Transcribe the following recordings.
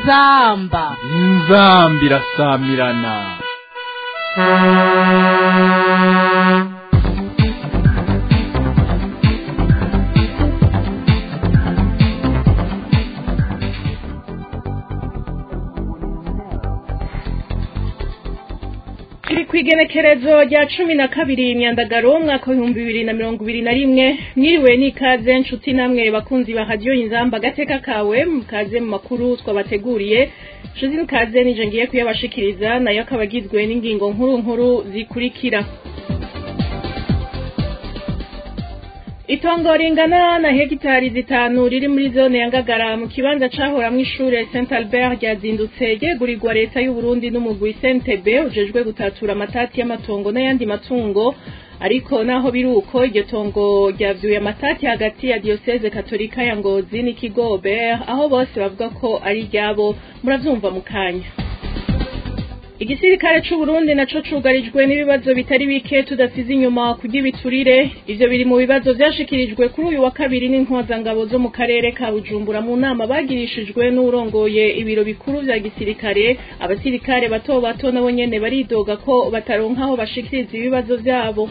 inzamba inzamba irasamirana turi ku igenekerezo rya cumi na kabiri imyandagaro umwaka w'ibihumbi bibiri na mirongo ibiri na rimwe mwiriwe n'ikaze nshuti namwe bakunzi ba radiyo inzamba agateka kawe mukaze mu makuru twabateguriye nshuti n'ikaze nije ngiye kuyabashikiriza nayo akaba agizwe n'ingingo nkuru nkuru zikurikira itongo ringana na hegitari zitanu riri muri zone ya ngagara mu kibanza cahoramwo ishure Saint Albert ryazindutse ryegurirwa leta y'u Burundi n'umugwi CNTB ujejwe gutatura amatati y'amatongo n'ayandi matungo ariko naho biri uko iryo tongo ryavyuye amatati hagati ya diocese katolika ya Ngozi n'ikigo Aubert aho bose bavuga ko ari ryabo muravyumva mu kanya igisirikare c'u Burundi naco cugarijwe n'ibibazo bitari bike tudasize inyuma kurya ibiturire ivyo biri mu bibazo vyashikirijwe kuri uyu wa kabiri n'intwazangabo zo mu karere ka Bujumbura mu nama bagirishijwe n'urongoye ibiro bikuru vya gisirikare abasirikare bato bato nabo nyene baridoga ko bataronka aho bashikiriza ibibazo vyabo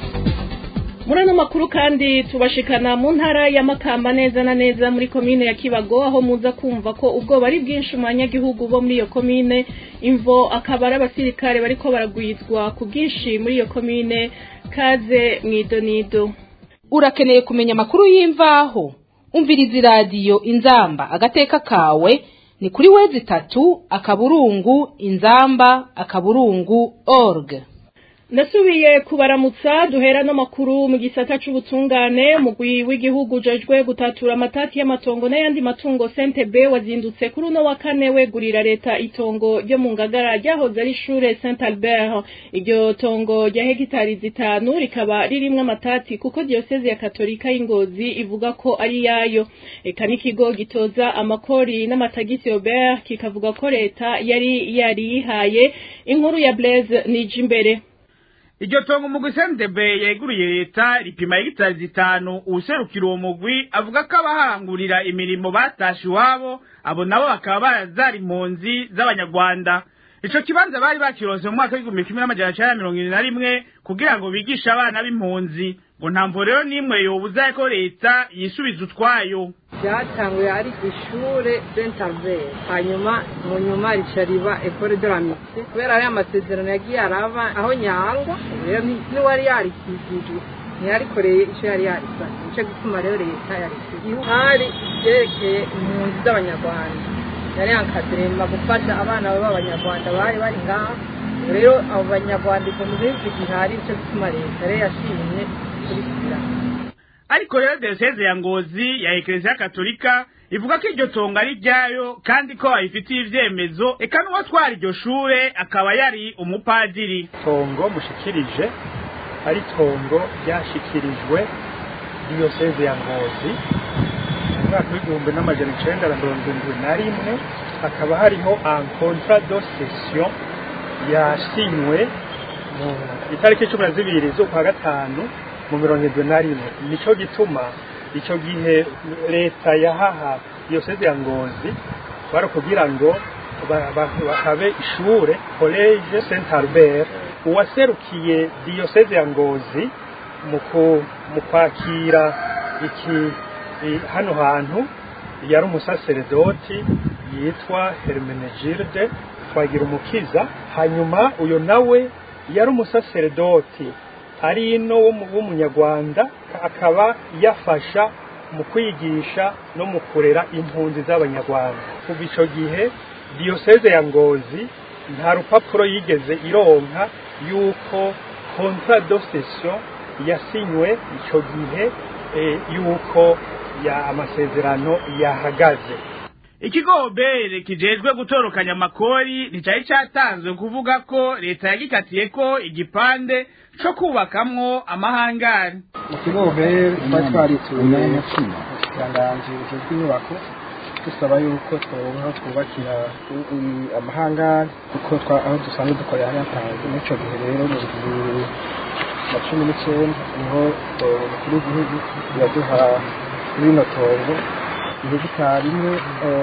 muri ano makuru kandi tubashikana mu ntara ya Makamba neza na neza muri komine ya Kibago aho muza kumva ko ubwoba ari bwinshi mu banyagihugu bo muri iyo komine imvo akaba ari abasirikare bariko baragwizwa ku bwinshi muri iyo komine kaze mwidonido urakeneye kumenya amakuru y'imvaho umviriza iradiyo inzamba agateka kawe ni kuri wezi itatu akaburungu inzamba akaburungu org ndasubiye kubaramutsa duhera n'amakuru mu gisata c'ubutungane umugwi w'igihugu ujejwe gutatura amatati y'amatongo n'ayandi matungo CNTB wazindutse kuri uno wa kane wegurira leta itongo ryo mu ngagara ryahoze ari ishure Saint Albert iryo tongo rya hegitari zitanu rikaba ririmwo amatati kuko diocese ya katolika y'ingozi ivuga ko ari yayo eka n'ikigo gitoza amakori n'amatagisi Aubert kikavuga ko leta yari yariyihaye inkuru ya Blaise Nijimbere iryo tongo umugwi sentebe yeguriye leta ripima hegitari zitanu uwuserukira uwo mugwi avuga ko abahangurira imirimo batashe iwabo abo nabo bakaba barazara impunzi z'abanyarwanda ico kibanza bari bakironse mu mwaka w'igihumbi kimwe n'amajana cenda mirongo ibiri na rimwe kugira ngo bigishe abana b'impunzi ngo nta mvo rero n'imwe yobuza ko leta yisubiza utwayo ryatanguye ari ishure Saint Albert hanyuma mu nyuma rica riba Ecole de la Mixte kubera ari amasezerano yagiye araba aho nyangwa rero ntiwari yarikikijwe ntiyarikoreye ico yari yarisanye nico gituma rero leta yarisigiye hari vyerekeye impunzi z'abanyarwanda yari yankadrema gufasha abana b'abanyarwanda bari bari ngaho rero abo banyarwanda ivyo mu gihugu gihari nico gituma leta rero yashimye kurisubiramo ariko rero diyoseze ya ngozi ya ekereziya katolika ivuga ko iryo tongo ari ryayo kandi ko bayifitiye ivyemezo eka n'uwatwara iryo shure akaba yari umupadiri tongo mushikirije ari tongo ryashikirijwe diyoseze ya ngozi mu mwaka w'igihumbi n'amajana icenda na mirongo indwi na rimwe hakaba hariho un contrat de cession yasinywe mu itariki cumi na zibiri z'ukwa gatanu mu mirongo irindwi na rimwe nico gituma ico gihe leta yahaha diyoseze ya ngozi bari kugira ngo bahabe ishure college saint albert uwaserukiye diyoseze ya ngozi mu kwakira iki hano hantu yari umusaseredoti yitwa hermenegilde twagira umukiza hanyuma uyo nawe yari umusaseredoti ari ino w'umunyarwanda akaba yafasha mu kwigisha no mu kurera impunzi z'abanyarwanda kuva icyo gihe diyoseze ya ngozi nta rupapuro yigeze ironka y'uko kontra do sesiyo yasinywe icyo gihe y'uko amasezerano yahagaze ikigo bere kijejwe gutorokanya amakori nticari catanzwe kuvuga ko leta yagikatiye ko igipande co kubakamwo amahangari mu kigo bere twari twarituye ikiranganji bujejwe inyubako dusaba yuko tworonka twubakira amahangari kuko aho dusanzwe dukorera hari hatanzwe n'ico gihe rero mu bibiri na cumi n'icenda niho umukuru w'igihugu yaduha rino tongo ihegitari imwe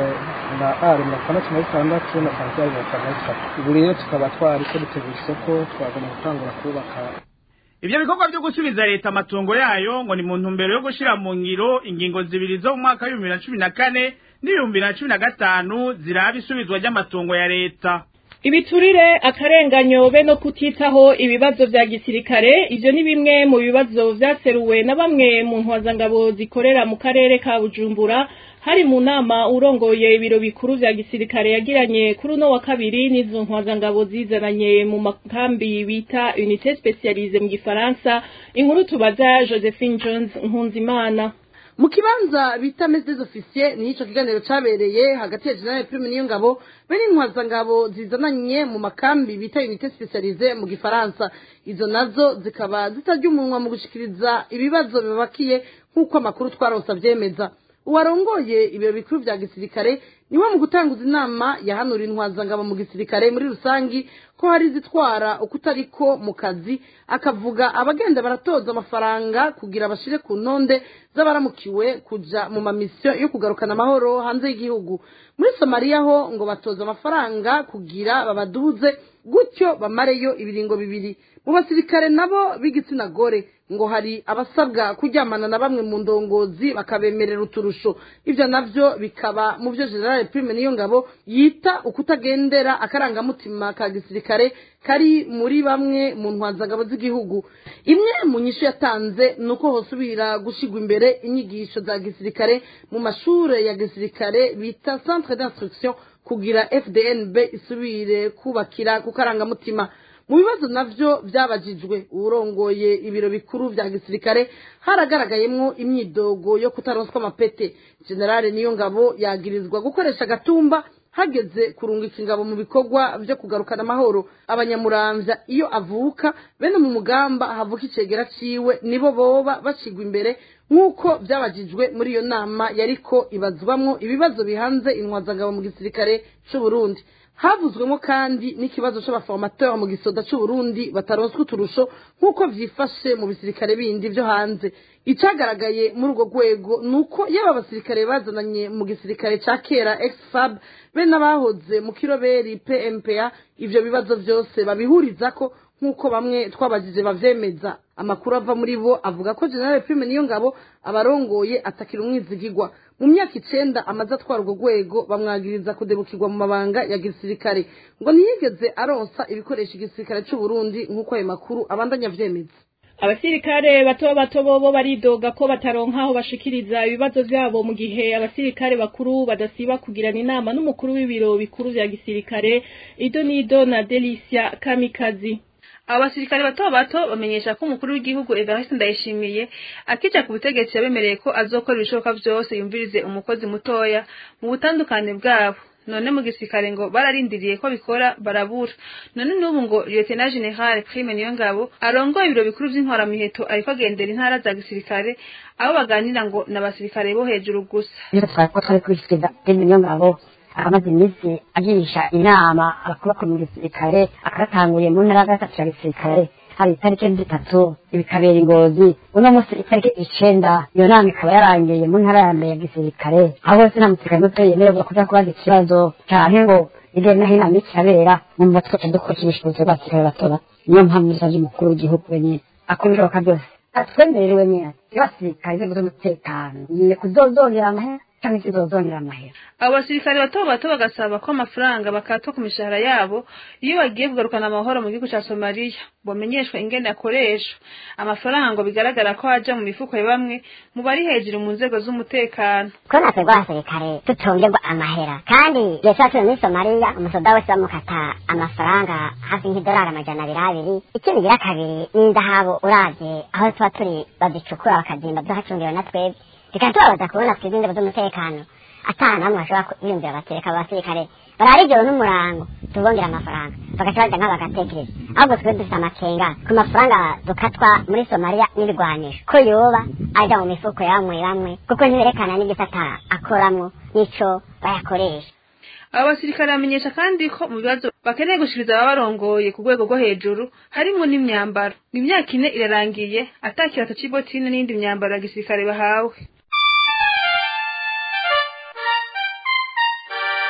na ari mirongo itandatu na bitandatu na santiari mirongo itanu na bitatu ubu rero tukaba twari ko dutegura isoko twagomba gutangura kubaka Ivyo bikorwa vyo gusubiza leta amatungo yayo ngo ni mu ntumbero yo gushira mu ngiro ingingo zibiri zo mu mwaka w'ibihumbi na cumi na kane n'ibihumbi na cumi na gatanu ziraba isubizwa ry'amatungo ya leta. ibiturire akarenganyo be no kutitaho ibibazo vya gisirikare ivyo ni bimwe mu bibazo vyaseruwe na bamwe mu ntwazangabo zikorera mu karere ka bujumbura hari mu nama urongoye ibiro bikuru vya gisirikare yagiranye kuri uno wa kabiri n'izo ntwazangabo zizananye mu makambi bita unité spécialisée mu gifaransa inkuru tubaza josephine jones nkunzimana mu kibanza bita meze des officiers ni ico kiganiro cabereye hagati ya general prime niyo ngabo be n'intwazangabo zizananye mu makambi bita unité spécialisée mu gifaransa izo nazo zikaba zitarya umunwa mu gushikiriza ibibazo bibakiye nk'uko amakuru twaronse avyemeza uwarongoye ibiro bikuru vya gisirikare niwe mu gutanguza inama yahanura intwazangabo mu gisirikare muri rusangi ko hari zitwara uko utariko mu kazi akavuga abagenda baratoza amafaranga kugira bashire ku ntonde z'abaramukiwe kuja mu mamisiyo yo kugarukana amahoro hanze y'igihugu muri somaliya ho ngo batoza amafaranga kugira babaduze gutyo bamareyo ibiringo bibiri mu basirikare nabo b'igitsina gore ngo hari abasabwa kuryamana na bamwe mu ndongozi bakabemerera uturusho ibyo navyo bikaba mu byo general prime niyo ngabo yita ukutagendera akarangamutima ka gisirikare kari muri bamwe mu ntwazangabo z'igihugu imwe mu nyishu yatanze ni uko hosubira gushigwa imbere inyigisho za gisirikare mu mashure ya gisirikare bita centre d'instruction kugira fdnb isubire kubakira ku karangamutima mu bibazo navyo vyabajijwe urongoye ibiro bikuru vya gisirikare haragaragayemwo imyidogo yo kutaronswa amapete generale niyo ngabo yagirizwa gukoresha agatumba hageze kurungika ingabo mu bikorwa vyo kugarukana amahoro abanyamuramvya iyo avuka bene mu mugamba havuka icegera ciwe nibo boba bashigwa imbere nk'uko vyabajijwe muri iyo nama yariko ibazwamwo ibibazo bihanze intwazangabo mu gisirikare c'uburundi havuzwemo kandi n'ikibazo c'abaformateur mu gisoda c'uburundi bataronswa uturusho nk'uko vyifashe mu bisirikare bindi vyo hanze icagaragaye muri urwo rwego ni uko yaba abasirikare bazananye mu gisirikare ca kera exfab be n'abahoze mu kiroberi pmpa ivyo bibazo vyose babihurizako nk'uko bamwe twabajije bavyemeza amakuru ava muri bo avuga ko general prime niyo ngabo abarongoye atakira umwizigigwa mu myaka icenda amaze atwara urwo rwego bamwagiriza kudebukirwa mu mabanga ya gisirikare ngo ntiyigeze aronsa ibikoresho igisirikare c'uburundi nk'uko ayo makuru abandanya avyemeza abasirikare bato bato bobo baridoga ko bataronka aho bashikiriza ibibazo vyabo mu gihe abasirikare bakuru badasiba kugirana inama n'umukuru w'ibiro bikuru vya gisirikare ido nido na delicia kamikazi abasirikare bato bato bamenyesha ko umukuru w'igihugu Evariste Ndayishimiye akija ku butegetsi yabemereye ko azokora ibishoboka vyose yumvirize umukozi mutoya mu butandukane bwabo none mu gisirikare ngo bararindiriye ko bikora barabura none n'ubu ngo Lieutenant General Prime Niyongabo arongoye ibiro bikuru vy'intwaramiheto ariko agendera intara za gisirikare abo baganira ngo n'abasirikare bo hejuru gusa rero twari ko twari kubishikiriza Prime Niyongabo akamaze iminsi agirisha inama abakuru mu gisirikare akaratanguriye mu ntara ya gatatu ya gisirikare hari itariki zitatu ibikabera ingozi uno munsi itariki icenda iyo nama ikaba yarangiye mu ntara ya mbere ya gisirikare aho hose nta musirikare muto yemererwa kuja kubaza ikibazo canke ngo hirya no hino ikirabera numva twaca dukora ibishobozi b'abasirikare batoba niyo mpamvu dusavye umukuru w'igihugu wenyene akora ibishoboka byose atwemerewe nyene iyo abasirikare inzego z'umutekano ngiye kuzozongera amahera canke zizozongera amahera abo basirikare bato bato bagasaba ko amafaranga bakatwa ku mishahara yabo iyo bagiye kugarukana amahoro mu gihugu ca somaliya bomenyeshwa ingene akoresha amafaranga ngo bigaragara ko aja mu mifuko ya bamwe mu bari hejuru mu nzego z'umutekano ko natwe rw'abasirikare tutongerwa amahera kandi igihe tuba turi muri somaliya umusoda wese bamukata amafaranga hafi nk'idolari amajana abiri abiri ikindi gira kabiri n'indahabu uravye aho tuba turi bazicukura bakazimba duhacungiwe na twebwe bikatubabaza kubona twebwe inzego z'umutekano atana hamwe bashobora kwiyumvira batereka abasirikare barara ijoro n'umurango tubongera amafaranga bagaca baja nk'abo bagatekereza ahubwo twe dufite amakenga ku mafaranga dukatwa muri somaliya n'ibigwanisho ko yoba aja mu mifuko ya bamwe bamwe kuko ntiberekana n'igisata akoramwo n'ico bayakoresha abo basirikare bamenyesha kandi ko mu bibazo bakeneye gushikiriza ababarongoye ku rwego rwo hejuru harimwo n'imyambaro imyaka ine irarangiye ata kirato c'ibotine n'iyindi myambaro ya gisirikare bahawe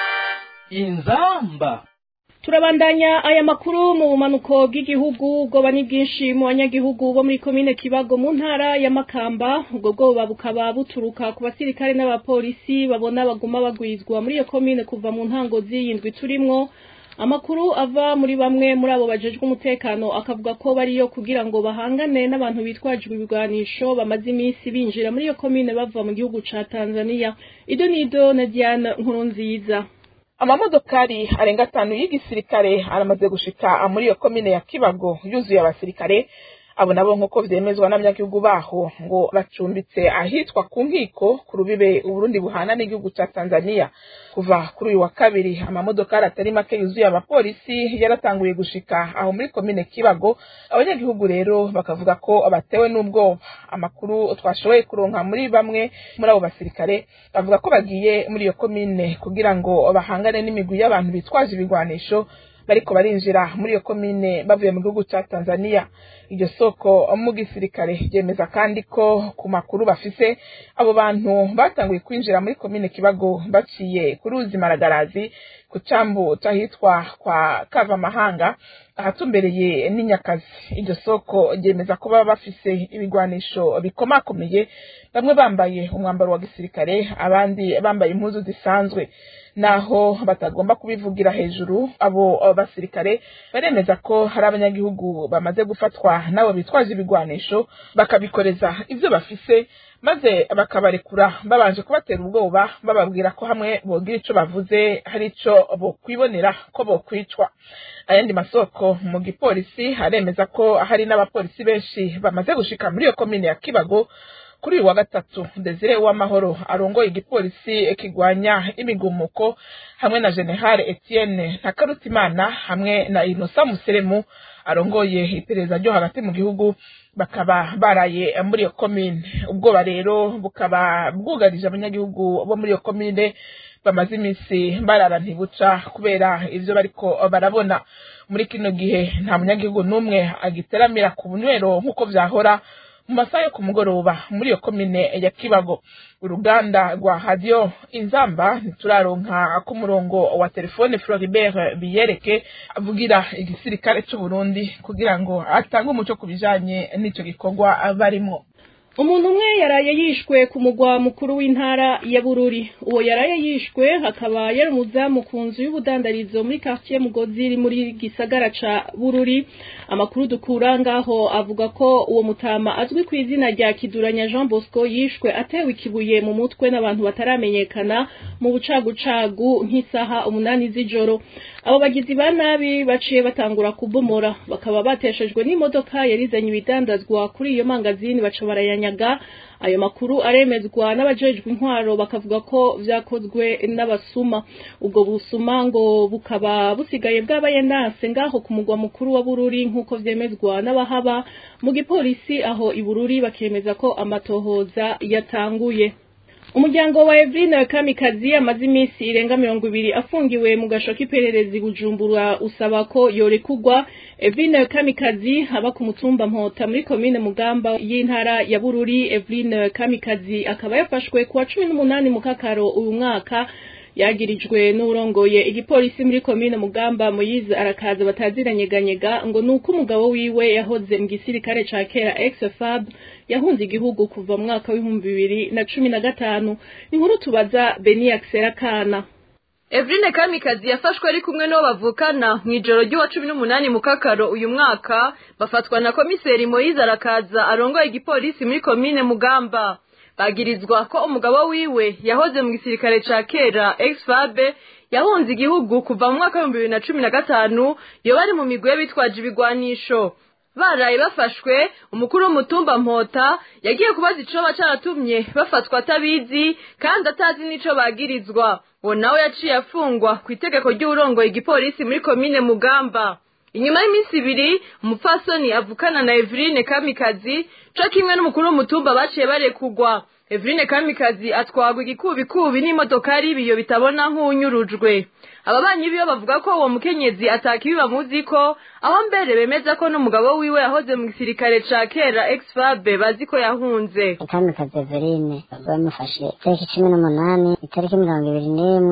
inzamba turabandanya aya makuru mu bumanuko bw'igihugu ubwoba ni bwinshi mu banyagihugu bo muri komine kibago mu ntara ya makamba ubwo bwoba bukaba buturuka ku basirikare n'abapolisi babona baguma bagwizwa muri iyo komine kuva mu ntango z'iyindwi turimwo amakuru ava muri bamwe muri abo bajejwe umutekano akavuga ko bariyo kugira ngo bahangane n'abantu bitwajwe ibigwanisho bamaze iminsi binjira muri iyo komine bava mu gihugu ca tanzania ido nido na diane nkurunziza amamodokari arenga atanu y'igisirikare aramaze gushika muri iyo komine ya kibago yuzuye abasirikare abo nabo nk'uko vyemezwa n'abanyagihugu baho ngo bacumbitse ahitwa ku nkiko ku rubibe uburundi buhana n'igihugu ca tanzania kuva kuri uyu wa kabiri amamodokari atari make yuzuye abapolisi yaratanguye gushika aho muri komine kibago abanyagihugu rero bakavuga ko batewe n'ubwoba amakuru twashoboye kuronka muri bamwe muri abo basirikare bavuga ko bagiye muri iyo komine kugira ngo bahangane n'imigwi y'abantu bitwaje ibigwanisho bariko barinjira muri iyo komine bavuye mu gihugu ca Tanzania iryo soko mu gisirikare ryemeza kandi ko ku makuru bafise abo bantu batanguye kwinjira muri komine Kibago baciye ku ruzi Maragarazi ku cambu cahitwa kwa Kavamahanga ahatumbereye n'inyakazi iryo soko ryemeza ko baba bafise ibigwanisho bikomakomeye bamwe bambaye umwambaro wa gisirikare abandi bambaye impuzu zisanzwe naho batagomba kubivugira hejuru abo basirikare baremeza ko hari abanyagihugu bamaze gufatwa nabo bitwaje ibigwanisho bakabikoreza ivyo bafise maze bakabarekura babanje kubatera ubwoba bababwira ko hamwe bogira ico bavuze hari ico bokwibonera ko bokwicwa ayandi masoko mu gipolisi haremeza ko hari n'abapolisi benshi bamaze gushika muri iyo komine ya kibago kuri uyu wa gatatu desire w'amahoro arongoye igipolisi kigwanya imigumuko hamwe na general etienne ntakarutimana hamwe na inosa museremu arongoye iperereza ryo hagati mu gihugu bakaba baraye muri iyo komine ubwoba rero bukaba bwugarije abanyagihugu bo muri iyo komine bamaze iminsi barara ntibuca kubera ivyo bariko barabona muri kino gihe nta munyagihugu n'umwe agiteramira ku bunywero nk'uko vyahora mu masaha yo ku mugoroba muri iyo komine ya kibago uruganda rwa hadiyo inzamba ntituraronka ku murongo wa telefone floribert biyereke avugira igisirikare c'uburundi kugira ngo atange umuco ku bijanye n'ico gikorwa barimwo umuntu umwe yaraye yishwe ku mugwa mukuru w'intara ya bururi uwo yaraye yishwe akaba yari umuzamu ku nzu y'ubudandarizo muri quartier mugozi iri muri gisagara ca bururi amakuru dukura ngaho avuga ko uwo mutama azwi ku izina rya kiduranya jean bosco yishwe atewe ikibuye mu mutwe n'abantu bataramenyekana mu bucagucagu nk'isaha umunani z'ijoro abo bagizi ba nabi baciye batangura kubomora bakaba bateshejwe n'imodoka yarizanye ibidandazwa kuri iyo mangazini baca barayanyaga ayo makuru aremezwa n'abajejwe intwaro bakavuga ko vyakozwe n'abasuma ubwo busuma ngo bukaba busigaye bwabaye nase ngaho ku mugwa mukuru wa bururi nk'uko vyemezwa n'abahaba mu gipolisi aho i bururi bakemeza ko amatohoza yatanguye umuryango wa Evrine Kamikazi amaze iminsi irenga mirongo ibiri afungiwe mu gasho k'ipererezi Bujumbura usaba ko yorekugwa Evrine Kamikazi aba ku mutumba Mpota muri komine Mugamba y'intara ya Bururi Evrine Kamikazi akaba yafashwe kuwa cumi n'umunani mu kakaro uyu mwaka yagirijwe n'urongoye igipolisi muri komine Mugamba Moyize arakaza bataziranyeganyega ngo nuko umugabo wiwe yahoze mu gisirikare ca kera ex-FAB yahunze igihugu kuva mu mwaka w'ibihumbi bibiri na cumi na gatanu inkuru tubaza Beni Axera Kana Evrine Kamikazi yafashwe ari kumwe n'uwo bavukana mu ijoro ry'uwa cumi n'umunani mu kakaro uyu mwaka bafatwa na komiseri Moyize arakaza arongoye igipolisi muri komine Mugamba bagirizwa ko umugabo wiwe yahoze mu gisirikare ca kera ex-fabe yahunze igihugu kuva mu mwaka w'ibihumbi bibiri na cumi na gatanu iyo bari mu migwi y'abitwaje ibigwanisho baraye bafashwe umukuru w'umutumba mpota yagiye kubaza icoba caratumye bafatwa atabizi kandi atazi n'ico bagirizwa uwo nawe yaciye afungwa ku itegeko ry'uwurongoye igipolisi muri komine mugamba inyuma y'iminsi ibiri umupfasoni avukana na Evrine Kamikazi co kimwe n'umukuru w'umutumba baciye barekugwa Evrine Kamikazi atwagwa igikubikubi n'imodokari ibiyo bitabona nk'unyurujwe ababanyi biyo bavuga ko uwo mukenyezi atakibi bamuzi ko aho mbere bemeza ko n'umugabo wiwe yahoze mu gisirikare ca kera ex-fabe bazi ko yahunze Kamikazi Evrine bamufashe itariki cumi n'umunani itariki mirongo ibiri n'imwe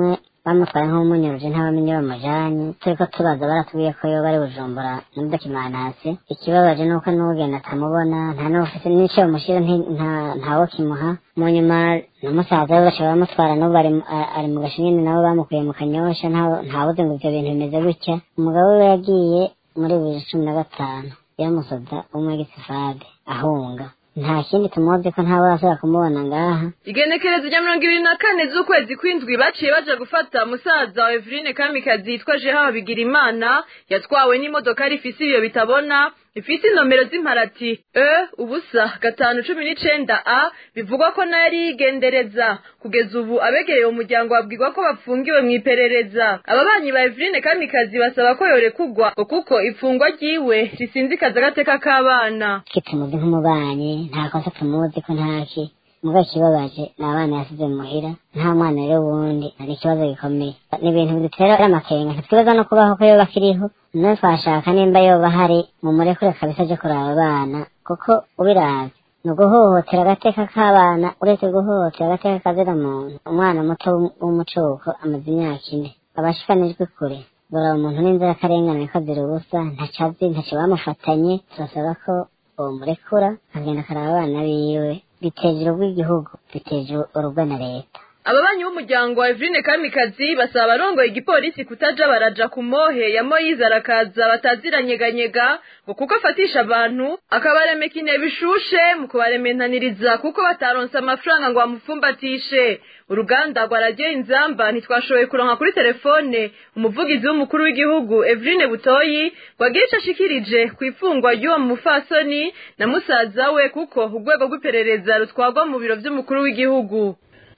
bamutwaye nk'umunyuruje ntabamenye bamujanye turiko tubaza baratubwiye ko yoba ari bujumbura muri dokimanasi ikibabaje nuko n'ugenda atamubona nta n'ufise n'ico bamushira nti- nta- ntawo kimuha mu nyuma n'umusaza we bashobora bamutwara n'ubu ari mu- a- ari mu gashinyini nabo bamukuye mu kanyosha nta- ntawuzi ngo ivyo bintu bimeze gutya umugabo we yagiye muri bibiri cumi na gatanu yamusoda w'umwegisifade ahunga nta kindi tumuzi ko ntawe arashobora kumubona ngaha igenekerezo rya mirongo ibiri na kane z'ukwezi kw'indwi baciye baja gufata musaza wa eveline kamikazi yitwa jeha bigira imana yatwawe n'imodoka rifise ibiyo bitabona ifise inomero z'imparati e ubusa gatanu cumi n'icenda a bivugwa ko nayo ari yigendereza kugeza ubu abegereye uwo muryango babwirwa ko bafungiwe mu iperereza ababanyi ba eveline kamikazi basaba ko yorekugwa ngo kuko ifungwa ryiwe risinzikaza agateka k'abana kitumuzi nk'umubanyi nta kosa tumuzi ko ntaki muga ikibabaje ni abana yasize muhira nta mwana rero wundi ni ikibazo gikomeye ni ibintu bidutera amakenga ntitwibaza no kubaho ko yoba akiriho none twashaka nimba yoba hari mu murekure kabisa aje kuraba abana kuko ubiravye ni uguhohotera agateka k'abana uretse guhohotera agateka kazira muntu umwana muto w'umucuko amaze imyaka ine abashikanijwe kure bora umuntu n'inzirakarengane ko azira ubusa ntaco azi ntaco bamufatanye turasaba ko bomurekura akagenda akaraba abana biwe biteje urugo igihugu biteje urugo na leta ababanyi b'umuryango wa Eveline Kamikazi basaba abarongoye igipolisi kutaja baraja ku mohe ya Moyize arakaza bataziranyeganyega ngo kuko afatisha abantu akabaremeka intebe ishushe mu kubarementaniriza kuko bataronse amafaranga ngo bamupfumbatishe uruganda rwa radiyo inzamba ntitwashoboye kuronka kuri telefone umuvugizi w'umukuru w'igihugu Eveline Butoyi wagira ico ashikirije ku ifungwa ry'uwo mufasoni na musaza we kuko urwego rw'iperereza rutwagwa mu biro vy'umukuru w'igihugu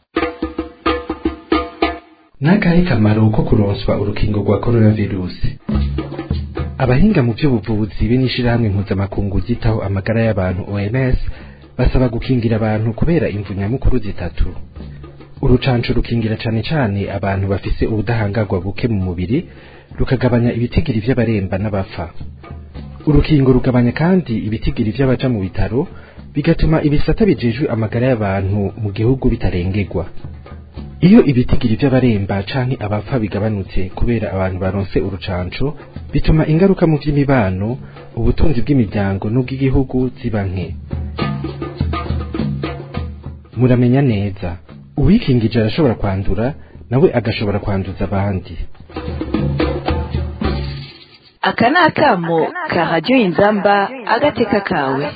n'akahe kamaro ko kuronswa urukingo rwa coronavirusi abahinga mu by'ubuvuzi be n'ishirahamwe mpuzamakungu ryitaho amagara y'abantu OMS basaba gukingira abantu kubera imvu nyamukuru zitatu urucanco rukingira cane cane abantu bafise ubudahangarwa buke mu mubiri rukagabanya ibitigiri vy'abaremba n'abapfa urukingo rugabanya kandi ibitigiri vy'abaja mu bitaro bigatuma ibisata bijejwe amagara y'abantu mu gihugu bitarengerwa iyo ibitigiri vy'abaremba canke abapfa bigabanutse kubera abantu baronse urucanco bituma ingaruka mu vy'imibano ubutunzi bw'imiryango n'ubw'igihugu ziba nke muramenya neza uwikingije arashobora kwandura nawe agashobora kwanduza abandi aka ni akamo ka radiyo inzamba agateka kawe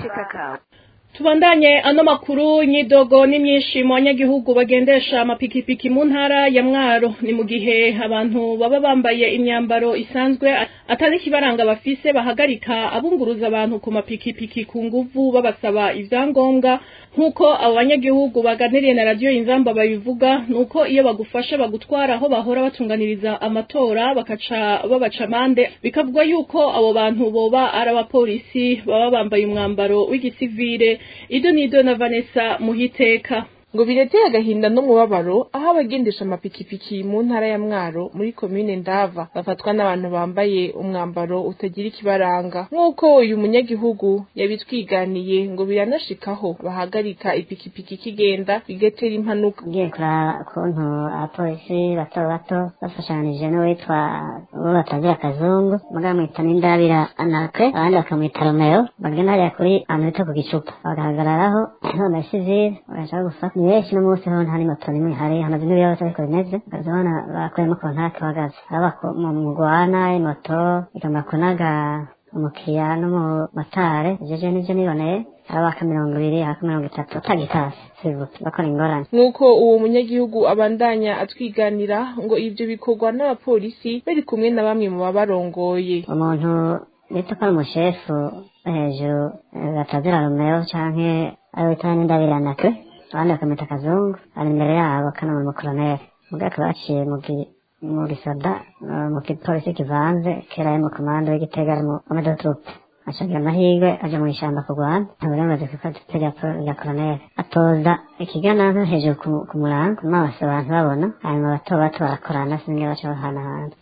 tubandanye ano makuru nyidogo n'imyinshimo abanyagihugu bagendesha amapikipiki mu ntara ya mwaro ni mu gihe abantu baba bambaye imyambaro isanzwe atari ikibaranga bafise bahagarika abunguruza abantu ku mapikipiki ku nguvu babasaba ivyangombwa nk'uko abo banyagihugu baganiriye na radiyo inzamba babivuga nuko iyo bagufasha bagutwara aho bahora batunganiriza amatora bakaca babaca amande bikavugwa yuko abo bantu boba ari abapolisi baba bambaye umwambaro w'igisivire ido nido na Vanessa muhiteka ngo bireteye agahinda n'umubabaro aho abagendesha amapikipiki mu ntara ya mwaro muri komine ndava bafatwa n'abantu bambaye umwambaro utagira ikibaranga nk'uko uyu munyagihugu yabitwiganiye ngo biranashikaho bahagarika ipikipiki ikigenda bigatera impanuka ugiye kuraba ukuntu abapolisi bato bato bafashanije n'uwitwa uwo batagira akazungu bakamwita n'indabira anakre abandi bakamwita romeo bagenda hariya kuri ahantu bita ku gicupa bagahagararaho none sivile bagashaka gufata ni benshi n'umunsi ho nta n'imoto n'imwe ihari hamaze n'ibibazo ariko bimeze ukazibona bakuyemo kontake bahagaze aba mu mugwana imoto igomba kunaga umukiriya n'umumotari jeje nivyo niboneye abaka mirongo ibiri abaka mirongo itatu utagitasi sibuke bakora ingorane nk'uko uwo munyagihugu abandanya atwiganira ngo ivyo bikorwa n'abapolisi bari kumwe na bamwe mu babarongoye umuntu bita ko ari umushefu hejuru batazira romeo canke ari witwa n'indabiranakwe abandi bakamwita akazungu ari imbere yabo kana mu mukoroneri mugabo akaba yaciye mu gisoda mu gipolisi kivanze kera mu komando w'igitega ari mu amadotrupe acagira amahirwe aja mu ishamba kurwana nta burenganzira kuko adutse rya koroneri atoza ikigananka hejuru ku murango maso abantu babona hanyuma bato bato barakorana singe baca bahanahana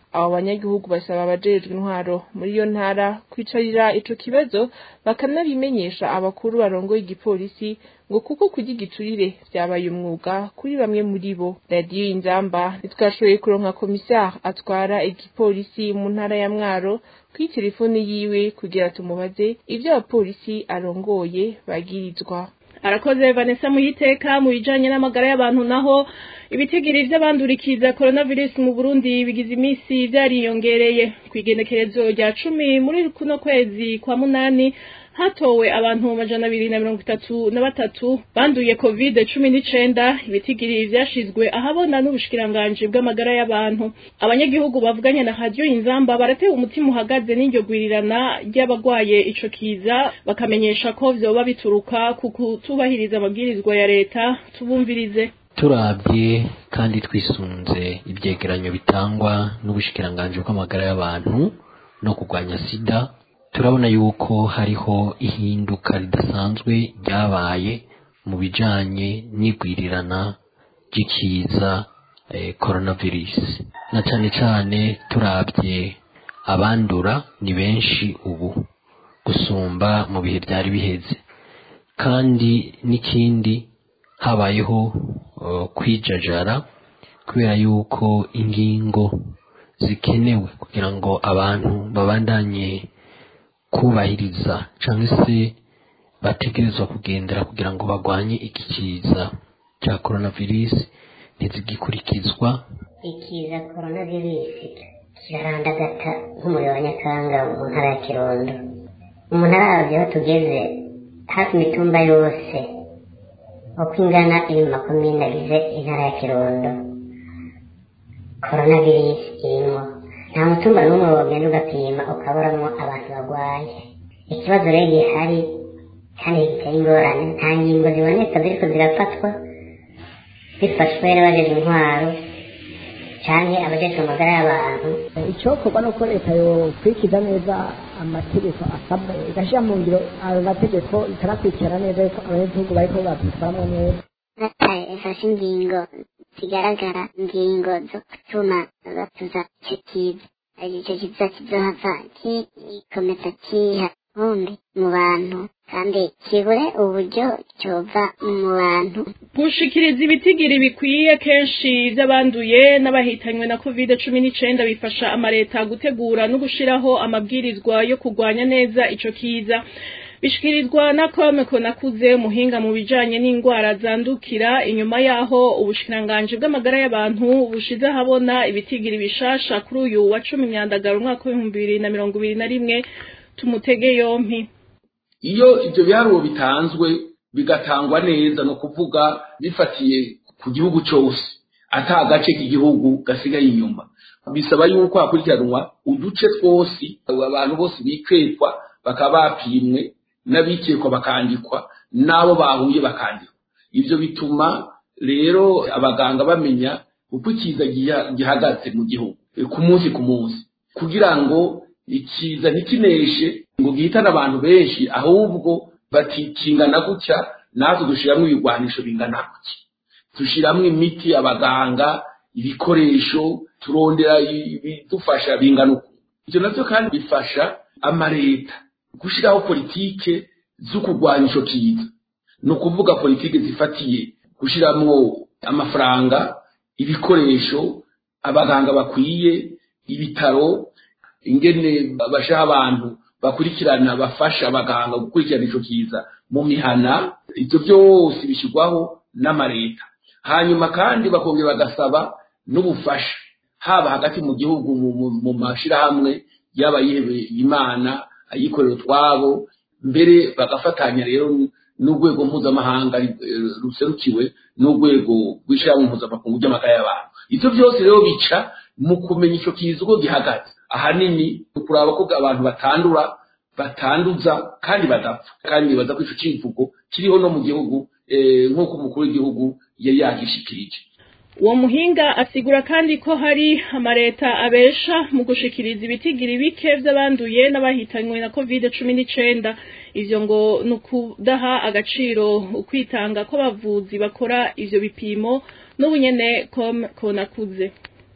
abo banyagihugu basaba abajejwe intwaro muri iyo ntara kwicarira ico kibazo bakanabimenyesha abakuru barongoye igipolisi ngo kuko kurya igiturire vyabaye umwuga kuri bamwe muri bo radiyo inzamba ntitwashoboye kuronka komisari atwara igipolisi mu ntara ya mwaro kuri telefoni yiwe kugira tumubaze ivyo abapolisi arongoye bagirizwa arakoze vanessa muhiteka mu bijanye n'amagara y'abantu naho ibitigiri vy'abandurikiza coronavirus mu burundi bigize imisi vyariyongereye kw'igenekerezo rya cumi muri kuno kwezi kwa munani hatowe abantu amajana abiri na mirongo itatu na batatu banduye covid cumi n'icenda ibitigiri vyashizwe ahabona n'ubushikiranganji bw'amagara y'abantu abanyagihugu bavuganye na radiyo inzamba baratewe umutima uhagaze n'iryo gwirirana ry'abagwaye ico kiza bakamenyesha ko vyoba bituruka ku kutubahiriza amabwirizwa ya leta tubumvirize turabye kandi twisunze ibyegeranyo bitangwa n'ubushikiranganji bw'amagara y'abantu no kurwanya sida turabona yuko hariho ihinduka ridasanzwe ryabaye mu bijanye n'igwirirana ry'ikiza eh, coronavirus na cane cane turabye abandura ni benshi ubu gusumba mu bihe byari biheze kandi n'ikindi habayeho uh, kwijajara kubera yuko ingingo zikenewe kugira ngo abantu babandanye kubahiriza cyangwa se bategerezwa kugendera kugira ngo barwanye iki kiza cya coronavirus ntizigikurikizwa ikiza coronavirus kirarandagata nk'umuriro wa nyakanga mu ntara ya kirundo umuntu arabye aho tugeze hafi imitumba yose uko ingana iri mu makomine agize intara ya kirundo coronavirus irimo nta mutumba n'umwe wogenda ugapima ukaburamwo abantu barwaye ikibazo rero gihari kandi giteye ingorane nta ngingo ziboneka ziriko zirafatwa bifashwe n'abajejwe intwaro canke abajejwe amagara y'abantu icokorwa nuko leta yokurikiza neza amategeko asabwa igashyira mu ngiro ayo mategeko ikanakurikirana neza yuko abanyagihugu bariko babitwaramwo neza leta ifashe ingingo zigaragara ingingo zo gutuma batuza ico kiza ico kiza kizohava gikomeza kiha vumbi mu bantu kandi kibure uburyo cyova mu bantu gushikiriza ibitigiri bikwiye kenshi by'abanduye n'abahitanywe na covid cumi n'icenda bifasha amaleta gutegura no gushiraho amabwirizwa yo kurwanya neza ico kiza bishikirizwa na kome konakuze umuhinga mu bijanye n'indwara zandukira inyuma yaho ubushikiranganji bw'amagara y'abantu bushize ahabona ibitigiri bishasha kuri uyu wa cumi myandagaro umwaka w'ibihumbi bibiri na mirongo ibiri na rimwe tumutege yompi iyo ibyo biharuro bitanzwe bigatangwa neza ni ukuvuga bifatiye ku gihugu cyose ata agace k'igihugu gasigaye inyuma bisaba yuko hakurikiranwa uduce twose abantu bose bikekwa bakaba bapimwe n'abikekwa bakandikwa n'abo bahuye bakandikwa ibyo bituma rero abaganga bamenya uko ikiza gihagaze mu gihugu ku munsi ku munsi kugira ngo ikiza ntikineshe ngo gihitane abantu benshi ahubwo batikingana gutya natwe dushyiramo ibigwanisho bingana gutya dushyiramo imiti abaganga ibikoresho turondera ibidufasha bingana uku ibyo nabyo kandi bifasha amaleta gushyiraho politike zo kurwanya icyo kiza ni ukuvuga politike zifatiye gushyiramo amafaranga ibikoresho abaganga bakwiye ibitaro ingene bashaho abantu bakurikirana bafasha abaganga gukurikirana icyo kiza mu mihana ibyo byose bishyirwaho n'amaleta hanyuma kandi bakongera bagasaba n'ubufasha haba hagati mu gihugu mu mashyirahamwe yaba yihebeye imana ayikorera utwabo mbere bagafatanya rero n'urwego mpuzamahanga ruserukiwe n'urwego rw'ishyirahamwe mpuzamakungu ry'amagara y'abantu ibyo byose rero bica mu kumenya icyo kiza uko gihagaze ahanini ukuraba ko abantu batandura batanduza kandi badapfa kandi nibaza ko icyo kivugo kiriho no mu gihugu nk'uko umukuru w'igihugu yari yagishikirije uwo muhinga asigura kandi ko hari amaleta abesha mu gushikiriza ibitigiri bike vy'abanduye n'abahitanywe na covid cumi n'icenda ivyo ngo ni ukudaha agaciro ukwitanga kw'abavuzi bakora ivyo bipimo n'ubunyene com konakuze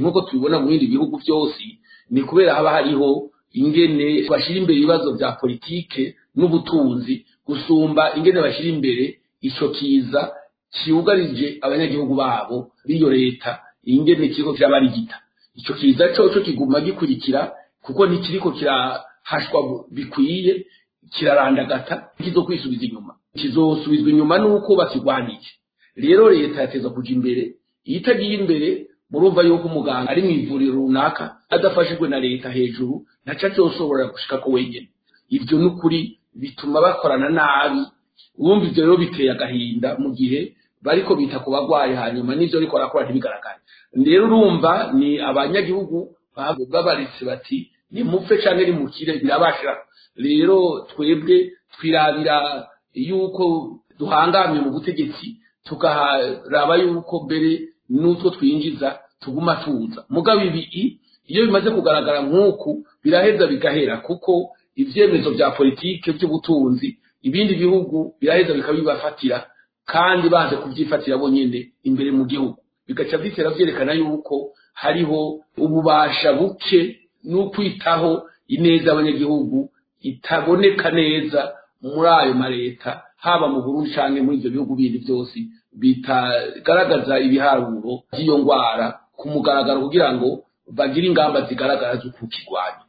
nk'uko tubibona mu bindi bihugu byose ni kubera haba hariho ingene bashyira imbere ibibazo bya politike n'ubutunzi gusumba ingene bashyira imbere ico kiza kiugarije abanyagihugu babo b'iyo leta ingene kiriko kirabarigita ico kiza coco kiguma gikurikira kuko ntikiriko kirahashwa bikwiye kirarandagata kizokwisubiza inyuma kizosubizwa inyuma nuko bakigwanije rero leta yateza kuja imbere iyo itagiye imbere murumva yuko umuganga ari mu ivuriro runaka adafashijwe na leta hejuru ntaco azoshobora gushikako wenyene ivyo n'ukuri bituma bakorana nabi wumva ivyo rero biteye agahinda mu gihe bariko bita ku bagwayi hanyuma n'ivyo ariko barakora ntibigaragare rero urumva ni abanyagihugu babaritse bati nimupfe canke nimukire birabashira rero twebwe twirabira yuko duhangamye mu butegetsi tukaharaba yuko mbere n'utwo twinjiza tuguma tuza mugabo ibi iyo bimaze kugaragara nk'uku biraheza bigahera kuko ivyemezo vya politike vy'ubutunzi ibindi bihugu biraheza bikabibafatira kandi baje kuvyifatira bonyene imbere mu gihugu bigaca bitera vyerekana yuko hariho ububasha buke n'ukwitaho ineza y'abanyagihugu itaboneka neza muri ayo mareta haba mu Burundi canke muri ivyo bihugu bindi vyose bitagaragaza ibiharuro by'iyo ngwara ku mugaragaro kugira ngo bagire ingamba zigaragara zo kukigwanya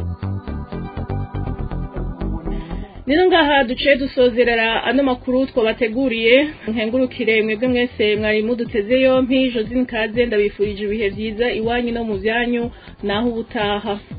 Nino ngaha duciye dusozerera ano makuru twabateguriye nkengurukire mwebwe mwese mwari muduteze yompi Josine Kaze ndabifurije ibihe vyiza iwanyu no mu vyanyu naho ubutaha